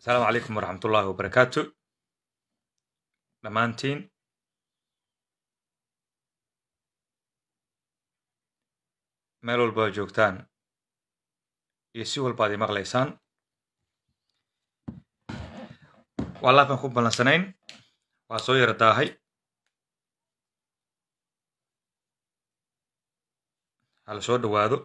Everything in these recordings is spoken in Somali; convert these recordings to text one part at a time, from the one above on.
asalaamu calaykum waraxmat ullaahi wabarakaatu dhammaantiin meel walba ad joogtaan iyo si walba ad i maqlaysaan waa laafan ku ballansanayn waa soo yara daahay hala soo dhowaado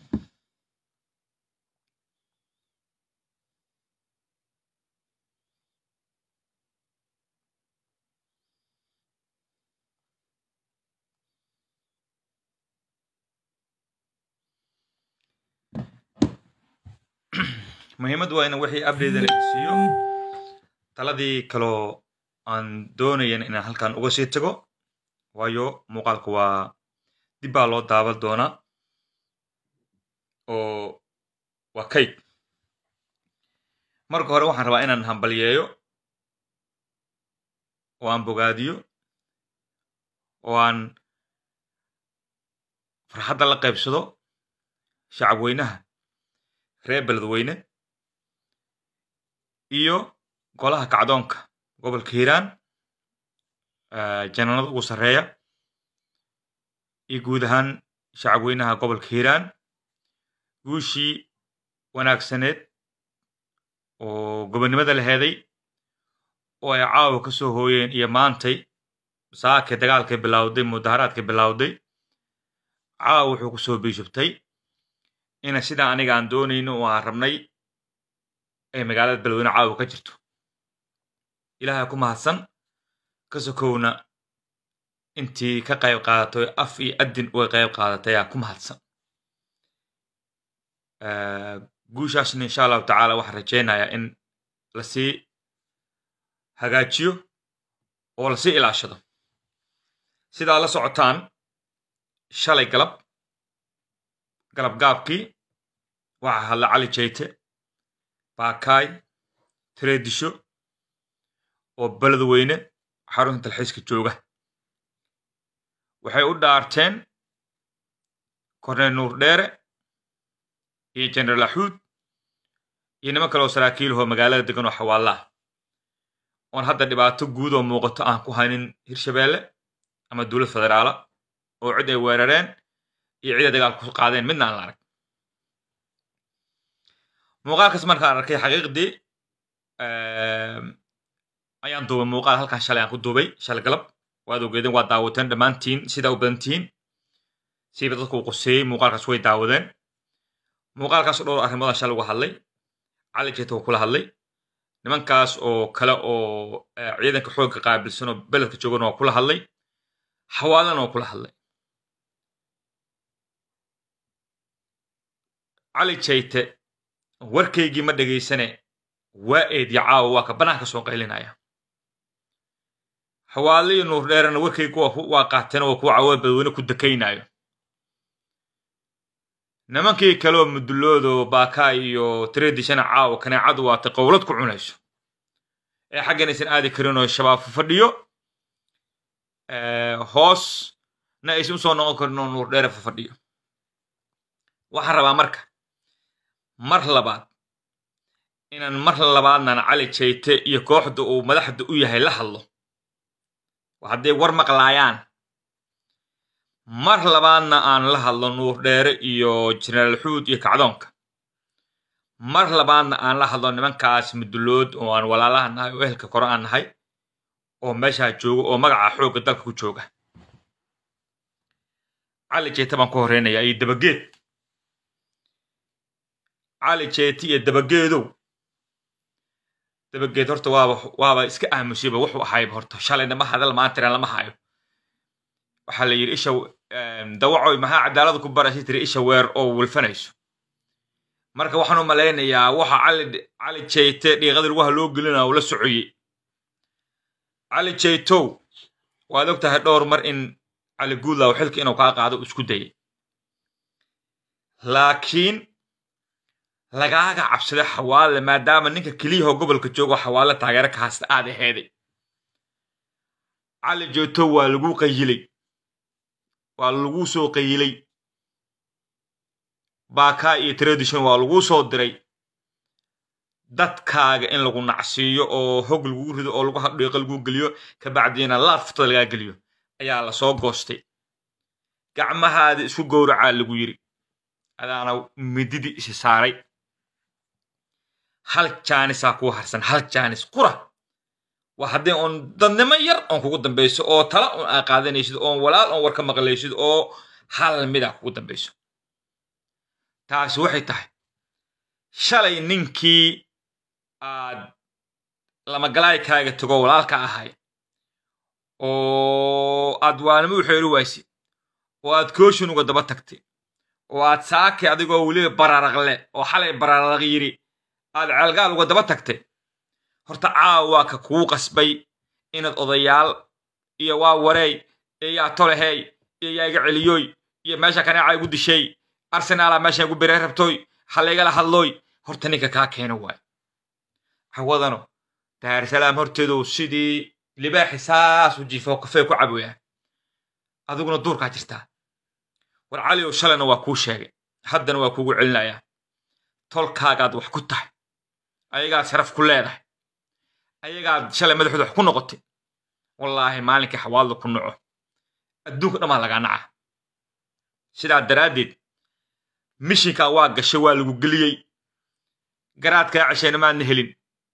muhiimaddu waa in wixii update la isiiyo taladii kaloo aan doonayan inaan halkan uga sii tago waayo muuqaalku waa dib baa loo daaban doonaa oo waa kayd marka hore waxaan rabaa inaan hambalyeeyo oo aan bogaadiyo oo aan farxadda la qaybsado shacab weynaha reer beledweyne iyo golaha kacdoonka gobolka hiiraan janaanada ugu sarreeya iyo guud ahaan shacab weynaha gobolka hiiraan guushii wanaagsaneed oo gobonnimada la heeday oo ay caawa ka soo hooyeen iyo maantay saakay dagaalkay bilowday mudaharaadkay bilowday caawa wuxuu ku soo biishubtay ina sidaa aniga aan doonayno oo aan rabnay ay magaalada beledweyne caawa ka jirto ilaahay ku mahadsan ka sokowna intii ka qayb qaadatay af iyo addin uga qayb qaadatay aa ku mahadsan guushaasna insha allahu tacaala waxaan rajaynayaa in lasii hagaajiyo oo lasii ilaashado sidaa la socotaan shalay galab galab gaabkii waxaa hadla cali jayte baakaay tireedisho oo beledweyne xarunta talxiiska jooga waxay u dhaarteen korneyl nuur dheere iyo jenaraal axuud iyo niman kale oo saraakiilahoo magaalada degan oo xawaallaah oon hadda dhibaato guud oo muuqato aan ku haynin hirshabeelle ama dowlad federaala oo cid ay weerareen iyo cid ay dagaalku ku qaadeen midna aan la arag muuqaalkaas markaan arkay xaqiiqdii ayaan duubay muuqaal halkan shalay aan ku duubay shalay galab waad ogeedeen waa daawateen dhammaantiin sidaa u badan tihiin siiba dadku uu qoseeyey muuqaalkaas way daawadeen muuqaalkaas dhowr arrimoodaan shalay uga hadlay cali jeeta waa kula hadlay nimankaas oo kale oo ciidanka xoogga qaabilsan oo beledka joogana waa kula hadlay xawaalana waa kula hadlay cali jayte warkaygii ma dhegaysane waa eedya caawa waa ka banaanka soo qaylinaya xawaale iyo nuur dheerena warkaygu waa qaateen waa kuwa cawaa badweyne ku dakaynaayo nimankii kaleoo muduloodo baaka iyo tireedishana caawa kaneecadu waatay qowlad ku cunayso ee xaggan aysan aadi karin oo shabaab fadhiyo hoosna aysan usoo noqon karin oo nuur dheere fafadhiyo waxaan rabaa marka mar labaad inaan mar labaadnan cali jayte iyo kooxda uu madaxda u yahay la hadlo hadday war maqlaayaan mar labaadna aan la hadlo nuur dheere iyo jenaraal xuud iyo kacdoonka mar labaadna aan la hadlo nimankaas mudulood oo aan walaalaha nahay oo ehelka kore aan nahay oo meeshaa jooga oo magaca xoogga dalka ku jooga cali jayte baan ku horeynayaa iyo dabageed cali jayte iyo dabageedow dabageed horta waaba waaba iska aamusayba wuxuu ahayba horta shalayna ma hadal maantana lama hayo waxaa la yidhi isha dawacoy maxaa cadaalada ku baraysa tiri isha weer oo wilfanayso marka waxaan u malaynayaa waxa cali cali jayte dhiiqada lugaha loo gelina uu la socoyey cali jaytow waad og tahay dhowr mar in cali guudlaw xilka inuu kaa qaado isku dayay laakiin lagaaga cabsaday xawaale maadaama ninka keliyahoo gobolka joogo xawaale taageero ka haysta aad aheeday cali jaytow waa lagu qayilay waa lagu soo qayilay baaka iyo tradition waa lagu soo diray dadkaaga in lagu nacsiiyo oo hog lagu rido oo lagu hadhiiqo lagu geliyo kabacdiina laaftada lagaa geliyo ayaa lasoo goostay gacmahaada isku gowracaa lagu yiri adaana mididii isi saaray hal jaanisaa kuu harsan hal jaanis qura waa haddii oon dadnimo yar oon kugu dambayso oo tala oon aa qaadanaysid oon walaal oon war ka maqlaysid oo hal mida kugu dambayso taasi waxay tahay shalay ninkii aad lamagalaykaaga tago walaalka ahay oo aad waalimo u xeeri waysid oo aad kooshin uga daba tagtay oo aad saaki adigoo weliba bararaqle oo xalay bararaq yidhi aad ceelgaal uga daba tagtay horta caawa waa ka kuu qasbay inaad odayaal iyo waa wareey iyo yaa tolehey iyo yaa iga celiyooy iyo meesha kaneeca igu dishay arsenaala meesha igu birey rabtooy halaygala hadlooy horta ninka kaa keena waay hawadano daarsalaam horteedu sidii libaaxi saas u jiifo kafee ku caboyaa adiguna duurkaa jirtaa war cali ow shalayna waa kuu sheegay haddana waa kuugu celinayaa tolkaagaad wax ku tahay ayagaad sharaf ku leedahay ayagaad shalay madaxooda wax ku noqotay wallaahi maalinkii xawaadla ku naco adduunka dhammaa lagaa naca sidaa daraaddeed mishinkaa waa gashay waa lagu geliyey garaadkaa ceshayna maadna helin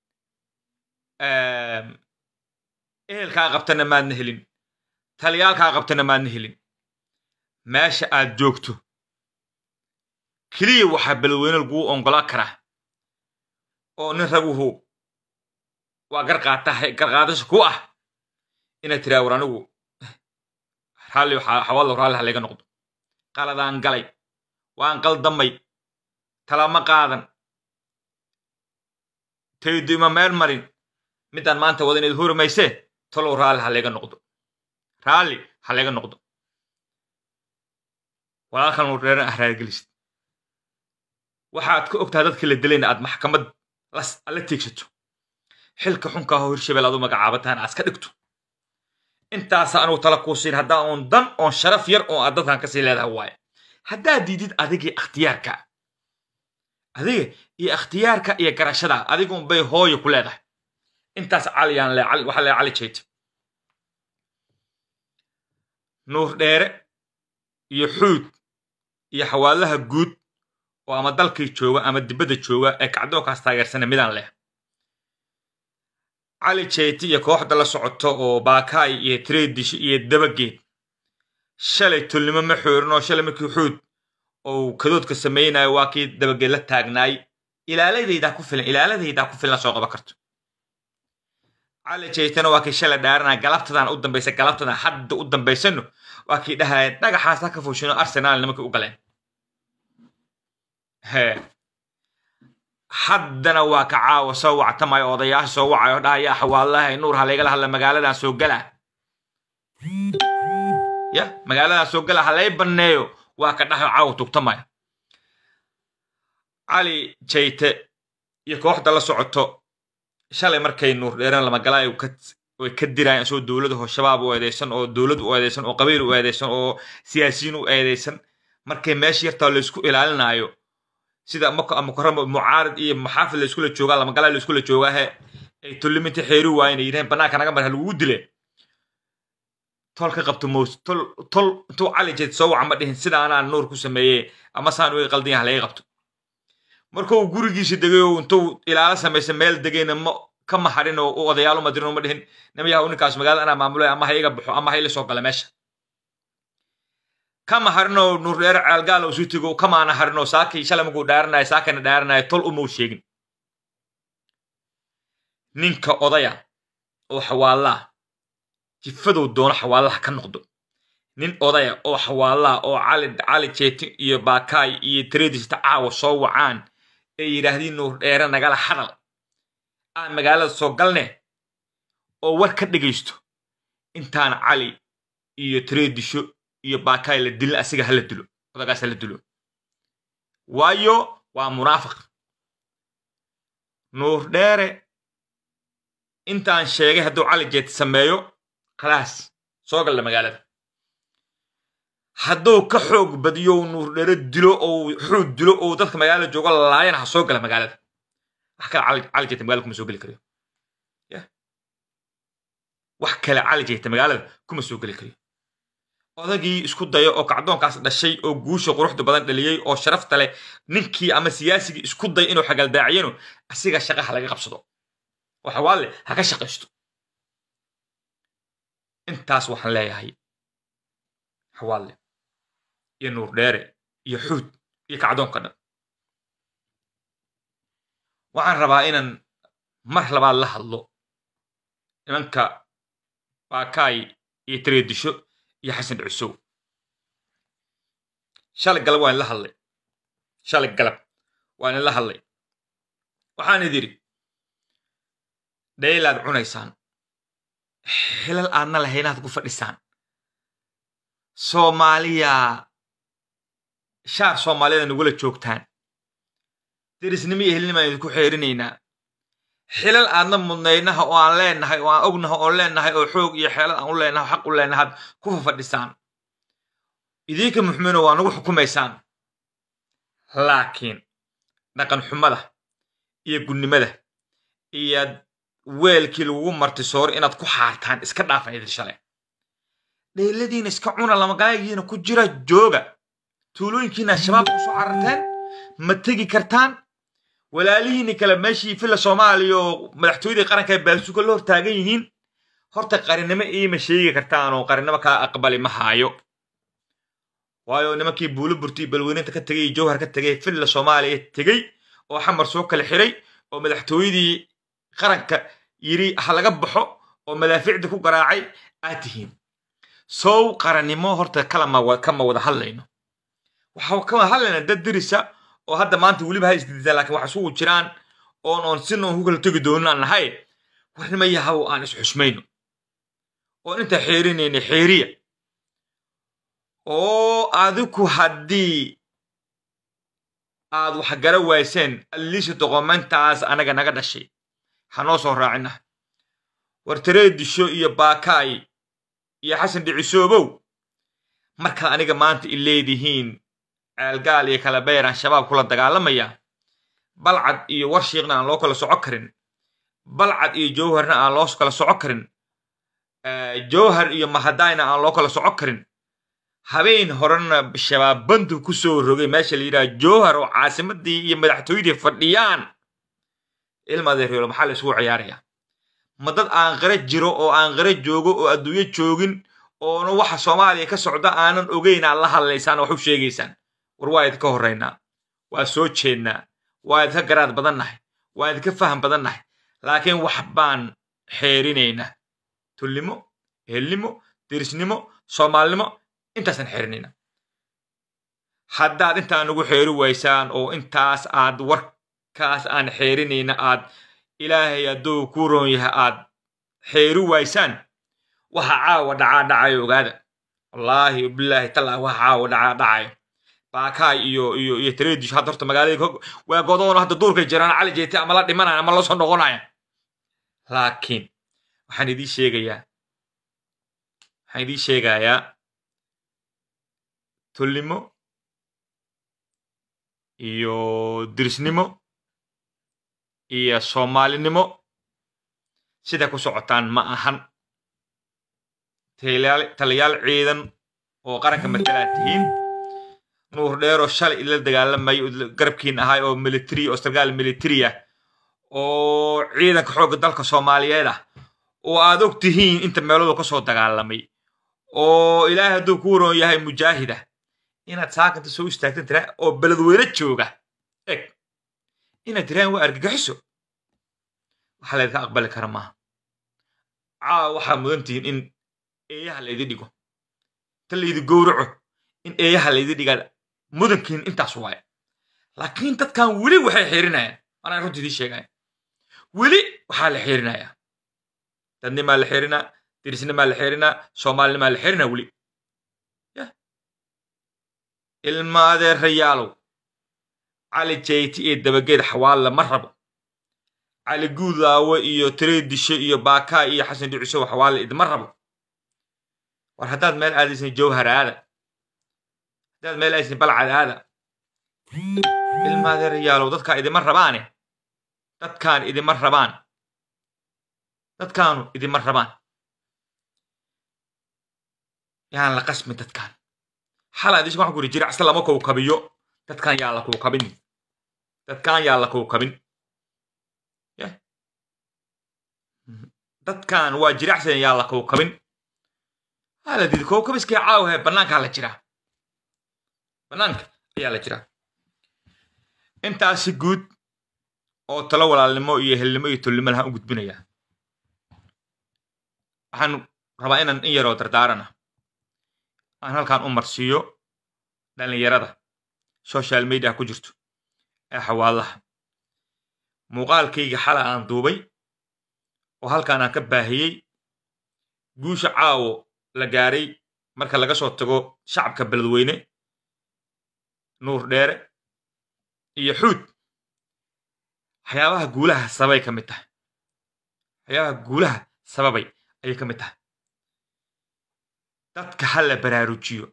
ehelkaa qabtana maadna helin taliyaalkaa qabtana maadna helin meesha aad joogto keliya waxaa balweyne laguu ongolaan karaa oo nin raguhu waa garqaadasha ku ah inaad tiraa war anigu raalli xawaadlo raalli ha layga noqdo qaladaan galay waan qaldamay talama qaadan taydu ima meel marin midaan maanta wada inayd huri maysee talow raalli ha layga noqdo raalli ha layga noqdo walaalkan uu reeran ah raargelisid waxaad ka ogtahay dadkii la dilayna aad maxkamad la tiigsato xilka xunkaa hoo hirshabeel aad u magacaabataan aad iska dhigto intaasa anugu tala kuu siin haddaa oon dan oon sharaf yar oo aad dadkan kasii leedahay waaye haddaad diidid adigii ikhtiyaarka adiga iyo ikhtiyaarka iyo garashada adigun bay hooyo ku leedahay intaas caliyaan waxaa lee cali jayta nuur dheere iyo xuud iyo xawaalaha guud oo ama dalkii jooga ama dibadda jooga ee kacdoonkaas taageersana midaan leh cali jeyti iyo kooxda la socoto oo baakaay iyo tredish iyo dabageed shalay tolnimo ma xoorin oo shalay markii xuud ou kadoodka samaynayo waa kii dabageed la taagnaay ilaaladaydaa ku filan ilaaladaydaa ku filan soo qaban karto cali jeytana waa kii shalay dhaaranaya galabtadan u dambaysa galabtadan hadda u dambaysano waa kii dhahaya dhagaxaasa ka fushino arsenaal nimankii u galeen he haddana waa ka caawa soo wactamayo odayaasha soo wacayo dhahaya xawaalahay nuur ha laygala hadla magaaladan soo gala ya magaaladan soo gala ha lay banneeyo waa ka dhahayo caawa tugtamaya cali jayte iyo kooxda la socoto shalay markay nuur dheeran lamagalaay way ka diraayan isagoo dowlada hoo shabaab u eedeysan oo dowlad u eedeysan oo qabiil u eedeysan oo siyaasiyiin u eedeysan markay meesha yartaa laysku ilaalinaayo sida mukaramo mucaarid iyo maxaafid la iskula joogaa lamagala la iskula joogaahe ay tolliminta xeeri waayeen ay yidhaheen bannaanka naga mar ha lagugu dile tol ka qabto mows tol tol intuu cali jeed soo waca ma dhihin sida anaa nuur ku sameeyey ama saan uga qaldan yaha laga qabto markuu gurigiisa degay oo intuu ilaalo samaysa meel degayna ma ka maharin oo u odayaal uma dirin uma dhihin namayaha ninkaas magaalada anaa maamulay ama ha iga baxo ama ha ila soo gala meesha kama harinoo nuurdheere ceelgaal isu tego kamaana harinoo saakii shalay markuu dhaaranaya saakana dhaaranaya tol umau sheegin ninka odaya oo xawaalaa jifadow doono xawaalaha ka noqdo nin odaya oo xawaalaa oo cali cali jeeti iyo baakaay iyo tredista caawa soo wacaan ee yidhaahdiin nuurdheere nagala hadal aan magaalada soo galne oo war ka dhegaysto intaan cali iyo tredisho iyo baakaay la dilin asiga hala dilo odagaas hala dilo waayo waa munaafiq nuur dheere intaan sheegay hadduu cali jeet sameeyo khalaas soo galla magaalada hadduu ka xoog badiyo nuur dheere dilo ou xuud dilo ou dadka magaalada joogo laayana ha soo gala magaalada wax kale cali cali jayta magaalada kuma soo geli karayo yah wax kale cali jayta magaalada kuma soo geli karayo odagii isku dayo oo kacdoonkaas dhashay oo guusha quruxda badan dhaliyey oo sharafta leh ninkii ama siyaasigii isku day inuu xagaldaaciyano asiga shaqaha laga qabsado oo xawaalle ha ka shaqaysto intaas waxaan leeyahay xawaalle iyo nuur dheere iyo xuud iyo kacdoonka dhan waxaan rabaa inaan mar labaad la hadlo nimanka baakaay iyo tareedisho iyo xasan dhucusow shalay galab waan la hadlay shalay galab waan la hadlay waxaan idiri dhaylaad cunaysaan xilal aadna lahaynaad ku fadhisaan soomaaliya shaar soomaaliyada nagula joogtaan derisnimo iyo helnimaan idinku xeerinaynaa xilal aadna mudnaynaha oo aan leenahay oo aan ognaha oon leenahay oo xoog iyo xeelad aan u leenahay xaq u leenahaad ku fafadhisaan idinka muxmino waa nagu xukumaysaan laakiin dhaqan xumada iyo gunnimada iyo weelkii lagugu martisooro inaad ku xaartaan iska dhaafa idin shale dheyladiina iska cuna lamagaayagiina ku jira jooga tuulooyinkiina shabaab ku soo cararteen ma tegi kartaan walaalihiini kale meeshii filla soomaaliya oo madaxtooyadii qaranka baalsuga la hor taagan yihiin horta qarinimo iima sheegi kartaan oo qarinimo kaa aqbali ma haayo waayo nimankii buulo burti balweyninta ka tegay iyo jawhar ka tegay filla soomaaliya tegey oo xamar soo kala xiray oo madaxtooyadii qaranka yidhi ha laga baxo oo madaaficda ku garaacay aad tihiin sow qarannimo horta kalama kama wada hadlayno waxa kama hadlayna dad dirisa oo hadda maanta weliba ha isdidisaan lakin waxa isugu jiraan oon oon sina oon ku kala tegi doonin aan nahay warnima yahaw aan isxusmayno oon inta xeerinayna xeeriya oo adiku haddii aad wax gara wayseen alliisha doqomayntaas anaga naga dhashay hanoo soo raacina war tareedisho iyo baakaay iyo xasan dhicisoobow markaad aniga maanta i leedihiin ceelgaal iyo kala beyraan shabaab kula dagaalamaya balcad iyo warshiiqna aan loo kala soco karin balcad iyo jowharna aan loo kala soco karin jowhar iyo mahadayna aan loo kala soco karin habeen horena shabaab bandu ku soo rogay meesha la yidhaha jowhar oo caasimadii iyo madaxtooyadii fadhiyaan ilmadeereelo maxaa la isugu ciyaarayaa ma dad aan qara jiro oo aan qara joogo oo adduunyo joogin oona waxa soomaaliya ka socda aanan ogeyn aad la hadlaysaan wax u sheegaysaan war waa idinka horraynaa waa soo jeednaa waa idinka garaad badan nahay waa idinka faham badan nahay laakiin wax baan xeerinaynaa tulnimo ehelnimo dirisnimo soomaalinimo intaasaan xeerinaynaa haddaad intaa nagu xeeri waysaan oo intaas aad warkaas aan xeerinayna aad ilaahay hadduu ku roon yahay aad xeeri waysaan waxa caawa dhacaa dhacayo ogaada wallaahi bilaahi tallah waxa caawa dhacaa dhacayo baakaay iyo iyo iyo tareedish hadda horta magaalada waa godoono hadda duurkay jiraan cali jeete ama la dhimanaya ama la soo noqonaya laakiin waxaan idiin sheegayaa waxaan idiin sheegayaa tulnimo iyo dirisnimo iyo soomaalinimo sida ku socotaan ma ahan taliyaal ciidan oo qaranka matalaad tihiin nuur dheeroo shalay ila dagaalamayo garabkiin ahay oo military oo sargaal military ah oo ciidanka xoogga dalka soomaaliyeed ah oo aad og tihiin inta meeloodu ka soo dagaalamay oo ilaahay hadduu ku waroon yahay mujaahida inaad saakanta soo istaagtan tiraa oo beledweyne jooga eg inaad tiraan waa argagixiso waxa laydinka aqbali kara maaha caawa waxaa mudan tihiin in eeyaha laydi dhigo ta laydi gowraco in eeyaha laydi dhigaa mudankiin intaas waaye laakiin dadkan weli waxay xiirinayaan anaan runta idiin sheegaya weli waxaa la xiirinayaa dadnimaa la xiirinaa dirisnimaa la xiirinaa soomaalinimaa la xiirinaa weli ilma adeerayaalow cali jayti iyo dabageed xawaalla ma rabo cali guudaawo iyo tareedisho iyo baakaa iyo xasan dhicisow xawaalla idma rabo war haddaad meel aadaysan jowhar aada haddaad meel aadaysan balcad aada ilma adeerayaalow dadkaa idima rabaane dadkaan idima rabaan dadkaanu idima rabaan yaan la qasmin dadkaan xala adis waxaan ku yidhi jiracsa lama kowkabiyo dadkaan yaa la kowkabin dadkaan yaa la kowkabin dadkaan waa jiracsan yaa la kowkabin haa la didi kowkabiskii caawahe bannaankaa la jiraa bannaanka ayaa la jiraa intaasi guud oo talo walaalnimo iyo helnimo iyo tolnimo lahaan u gudbinayaa waxaan rabaa inaan in yaroo dardaarana aan halkaan u marsiiyo dhallinyarada social media ku jirto ee xawaalaha muuqaalkayga xala aan duubay oo halkaan aan ka baahiyey guusha caawo la gaaray marka laga soo tago shacabka beledweyne nuur dheere iyo xuud waxyaabaha guulaha sababay ka mid tahay waxyaabaha guulaha sababay ayay ka mid tahay dadka ha la baraarujiyo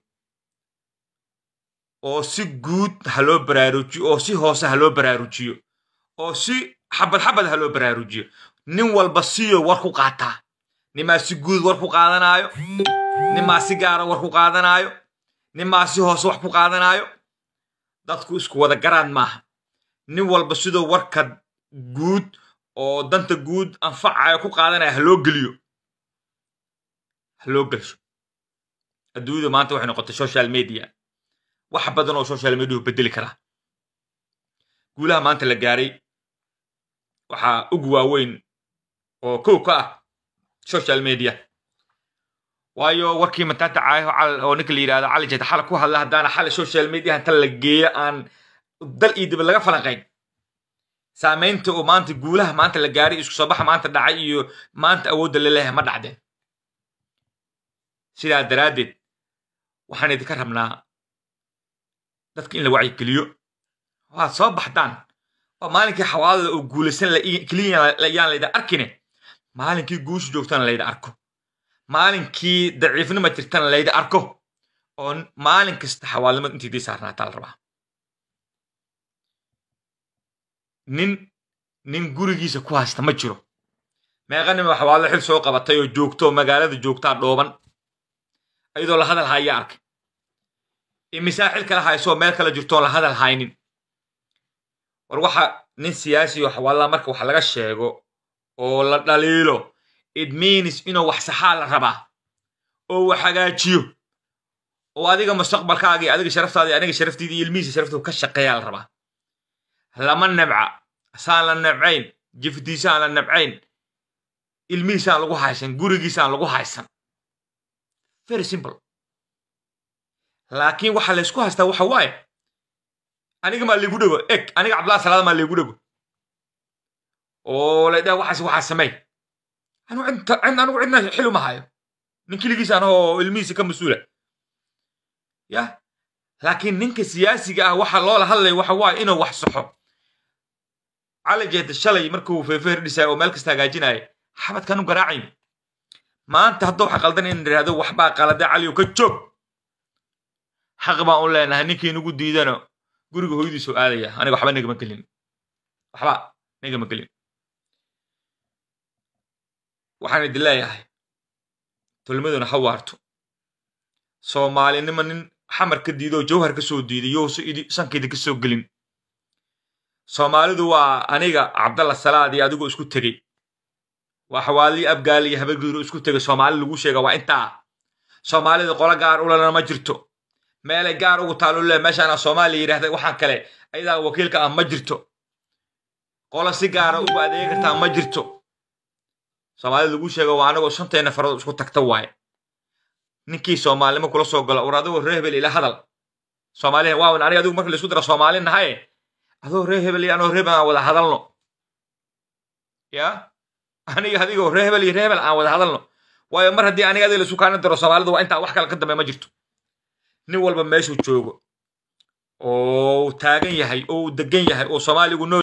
oo si guud ha loo baraarujiyo oo si hoose ha loo baraarujiyo oo si xabad xabad ha loo baraarujiyo nin walba siyo war ku qaataa nimaa si guud war ku qaadanaayo nimaa si gaara war ku qaadanaayo nimaa si hoose wax ku qaadanaayo dadku isku wada garaan maaha nin walba sidoo warka guud oo danta guud anfacayo ku qaadanaya ha loo geliyo ha loo gelsho adduunyadu maanta waxay noqotay social media wax badan oo social mediahu bedeli karaa guulaha maanta la gaaray waxaa ugu waaweyn oo kow ka ah social media waayo warkii mataanta caayaho oo ninka la yidhahdo cali jeeta xala ku hadla haddaana xali social media inta la geeyo aan dal iyo dib laga falanqayn saamaynta oo maanta guulaha maanta la gaaray isku soo baxa maanta dhacay iyo maanta awoodda laleeyahay ma dhacdeen sidaa daraaddeed waxaan idinka rabnaa dadka in la wacyigeliyo waad soo baxdaan waa maalinkii xawaalada oo guulaysan keliya yaan layda arkine maalinkii guusha joogtana layda arko maalinkii daciifnima jirtana layda arko oo maalin kasta xawaalnimad intiidii saarnaataa la rabaa nin nin gurigiisa ku haysta ma jiro meeqa nima xawaallo xil soo qabatay oo joogto magaalada joogtaa dhooban iyadoo la hadal haya arkay imisaa xil kala hayso meel kala jirtoon la hadal haynin war waxa nin siyaasi oo xawaalada marka wax laga sheego oo la dhaliilo it means inuu wax saxaa la rabaa oo wax hagaajiyo oo adiga mustaqbalkaagii adiga sharaftaadii aniga sharaftiidii iyo ilmihiisa sharaftooda ka shaqeeyaa la rabaa lama nabca saan la nabcayn jifdiisaan la nabcayn ilmihiisaan lagu haysan gurigiisaan lagu haysan very simple laakiin waxa laysku haystaa waxa waaye aniga maa liigu dhego eg aniga cabdullah salaada maa liigu dhego oo laydhaha waxaas waxaa samey anigu cidna xil uma hayo nin keligiis anahoo ilmihiisa ka mas-uula ya laakiin ninka siyaasiga ah waxa loola hadlaya waxa waaye inuu wax saxo cali jeeta shalay markuu feefeher dhisaya oo meel kasta hagaajinaya xabadkan u garaacayn maanta hadduu wax qaldan in idhaahdo waxbaa qalada caliyo ka joog xaq baan u leenahay ninkii nagu diidano guriga hooyadiisoo aadaya aniga waxba nagama gelin waxba nagama gelin waxaan idin leeyahay tolmaduna ha waarto soomaalinimo nin xamar ka diidoo jawhar ka soo diiday yousa sankeeda ka soo gelin soomaalidu waa aniga cabdalla salaad iyo adigoo isku tegey waa xawaalii abgaali iyo habargudur isku tegay soomaali lagu sheega waa intaa soomaalida qolo gaar ulana ma jirto meelay gaar ugu taalo le meeshaana soomaaliya yidhahda waxaan kale ayadaa wakiilka ah ma jirto qolo si gaara ugu adeegi kartaa ma jirto soomaalida lagu sheego waa anagoo shanteena farood isku tagta waaye ninkii soomaalnimo kula soo galo war adigoo ree hebel ila hadal soomaaliya waawan aniga adigu marka laisku dara soomaali nahaye adoo ree hebel iyo anoo reebel aan wada hadalno ya aniga adigoo ree hebel iyo ree hebel aan wada hadalno waayo mar haddii aniga adiga laisu kaanin daro soomaalida waa intaa wax kale ka dambe ma jirto nin walba meeshuu joogo oo taagan yahay oo uu degan yahay oo soomaaligu nool